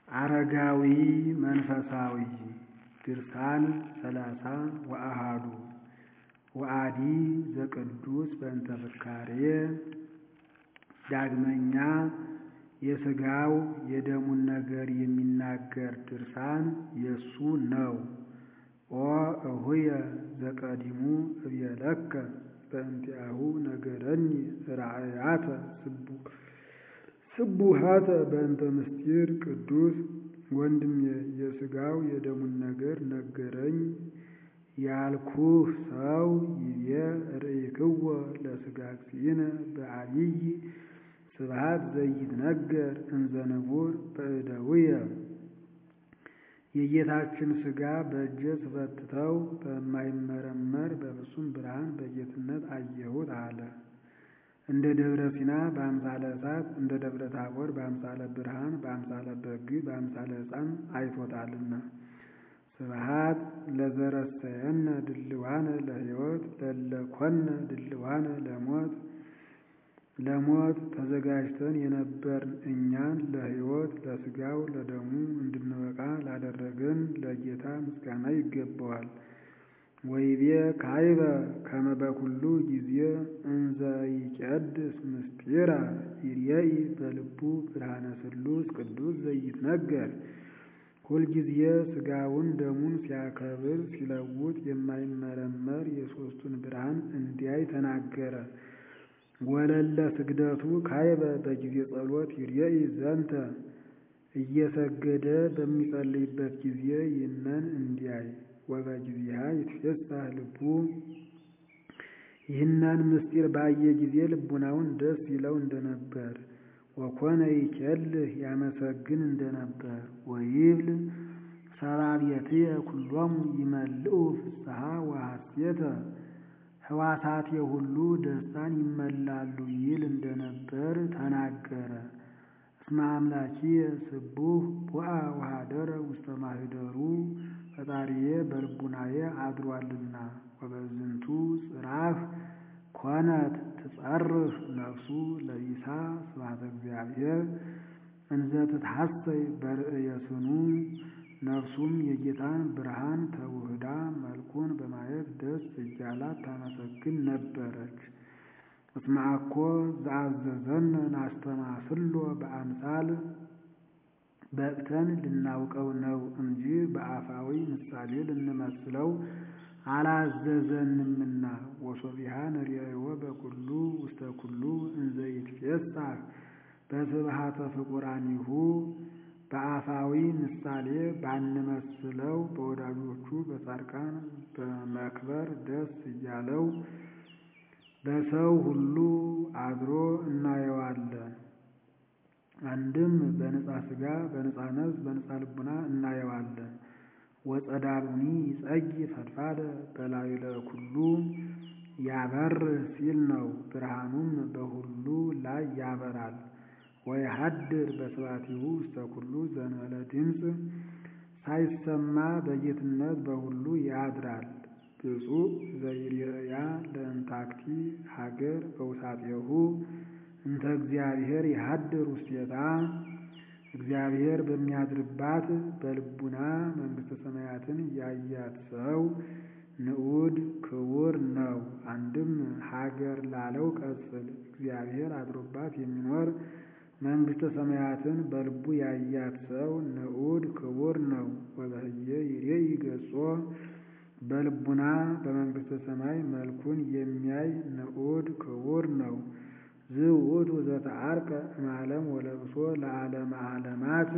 አረጋዊ መንፈሳዊ ድርሳን ሰላሳ ወአሃዱ ወአዲ ዘቅዱስ በእንተ ፍካሬ ዳግመኛ የሥጋው የደሙን ነገር የሚናገር ድርሳን የሱ ነው። ኦ እሁየ ዘቀዲሙ እብየለከ በእንቲአሁ ነገረኒ ራእያተ ስቡሃተ በእንተ ምስጢር ቅዱስ ወንድሜ የሥጋው የደሙን ነገር ነገረኝ ያልኩህ ሰው ይቤ ርእይክዎ ለሥጋ እግዚእነ በዓቢይ ስብሐት ዘይትነገር እንዘ ንቡር በእደውየ የጌታችን ሥጋ በእጄ ስፈትተው በማይመረመር በፍጹም ብርሃን በጌትነት አየሁት አለ። እንደ ደብረ ሲና በአምሳለ እሳት እንደ ደብረ ታቦር በአምሳለ ብርሃን በአምሳለ በግ በአምሳለ ሕፃን አይቶታልና። ስብሐት ለዘረሰየነ ድልዋነ ለሕይወት ለለኮነ ድልዋነ ለሞት ለሞት ተዘጋጅተን የነበርን እኛን ለሕይወት ለሥጋው ለደሙ እንድንበቃ ላደረገን ለጌታ ምስጋና ይገባዋል። ወይቤ ካይበ ከመ በኩሉ ጊዜ እንዘ ይቄድስ ምስጢራ ይርየኢ በልቡ ብርሃነ ስሉስ ቅዱስ ዘይትነገር ሁልጊዜ ሥጋውን ደሙን ሲያከብር ሲለውጥ የማይመረመር የሦስቱን ብርሃን እንዲያይ ተናገረ። ወለለ ስግደቱ ካይበ በጊዜ ጸሎት ይርየኢ ዘንተ እየሰገደ በሚጸልይበት ጊዜ ይህንን እንዲያይ ወበጊዜሃ ይትፌሳህ ልቡ ይህንን ምስጢር ባየ ጊዜ ልቡናውን ደስ ይለው እንደነበር ወኮነ ይኬልህ ያመሰግን እንደነበር ወይብል ሰራቤትየ ኩሎሙ ይመልኡ ፍስሐ ወሐሴተ ሕዋሳቴ ሁሉ ደስታን ይመላሉ ይል እንደነበር ተናገረ። እስመ አምላኪየ ስቡሕ ቦአ ወኀደረ ውስተ ማኅደሩ ፈጣሪዬ በልቡናዬ አድሯልና። ወበዝንቱ ጽራፍ ኮነት ትጸርህ ነፍሱ ለቢሳ ስብሐተ እግዚአብሔር እንዘ ትትሐሰይ በርእየ ስኑ ነፍሱም የጌታን ብርሃን ተውህዳ መልኩን በማየት ደስ እያላት ታመሰግን ነበረች። እስመ አኮ ዘአዘዘነ ናስተማስሎ በአምሳል በቅተን ልናውቀው ነው እንጂ በአፋዊ ምሳሌ ልንመስለው አላዘዘንምና። ወሶቢሃ ንርእዮ በኩሉ ውስተ ኩሉ እንዘ ይትፌሳህ በስብሐተ ፍቁራኒሁ በአፋዊ ምሳሌ ባንመስለው በወዳጆቹ በጻድቃን በመክበር ደስ እያለው በሰው ሁሉ አድሮ እናየዋለን። አንድም በነፃ ሥጋ በነፃ ነፍስ በነፃ ልቡና እናየዋለን። ወጸዳሉኒ ይጸጊ ፈድፋደ በላዩ ለኩሉ ያበርህ ሲል ነው። ብርሃኑም በሁሉ ላይ ያበራል። ወይሃድር በስባቲሁ ውስተ ኩሉ ዘንበለ ድምፅ ሳይሰማ በጌትነት በሁሉ ያድራል። ብፁዕ ዘይርያ ለእንታክቲ ሀገር በውሳጤሁ እንተ እግዚአብሔር ይሃድር ውስቴታ እግዚአብሔር በሚያድርባት በልቡና መንግሥተ ሰማያትን ያያት ሰው ንዑድ ክቡር ነው። አንድም ሀገር ላለው ቀጽል እግዚአብሔር አድሮባት የሚኖር መንግሥተ ሰማያትን በልቡ ያያት ሰው ንዑድ ክቡር ነው። ወበህየ ይሬኢ ገጾ በልቡና በመንግሥተ ሰማይ መልኩን የሚያይ ንዑድ ክቡር ነው። ዝውእቱ ዘተዓርቀ እምዓለም ወለብሶ ለዓለመ ዓለማት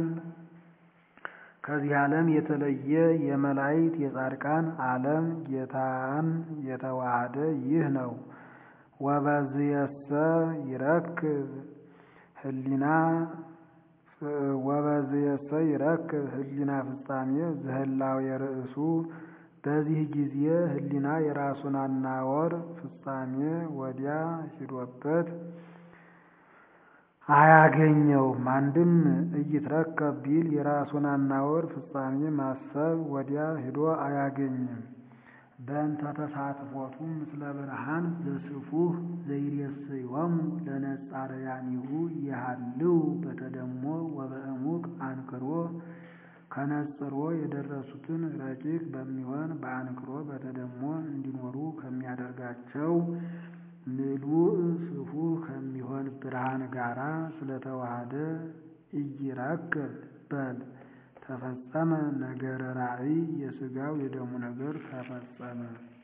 ከዚህ ዓለም የተለየ የመላእክት የጻድቃን ዓለም ጌታን የተዋሃደ ይህ ነው። ወበዝየሰ ይረክብ ህሊና ወበዝየሰ ይረክብ ህሊና ፍጻሜ ዘህላው የርእሱ በዚህ ጊዜ ህሊና የራሱን አናወር ፍጻሜ ወዲያ ሂዶበት አያገኘውም። አንድም እይትረከብ ቢል የራሱን አናወር ፍጻሜ ማሰብ ወዲያ ሂዶ አያገኝም። በእንተ ተሳትፎቱ ምስለ ብርሃን ዘስፉህ ዘይሬሰዮሙ ለነጻርያኒሁ ይሃልው በተደሞ ወበእሙቅ አንክሮ ከነጽሮ የደረሱትን ረቂቅ በሚሆን በአንክሮ በተደሞ እንዲኖሩ ከሚያደርጋቸው ምሉእ ስፉህ ከሚሆን ብርሃን ጋራ ስለተዋሃደ ኢይራክብ በል ተፈጸመ ነገረ ራእይ የሥጋው የደሙ ነገር ተፈጸመ።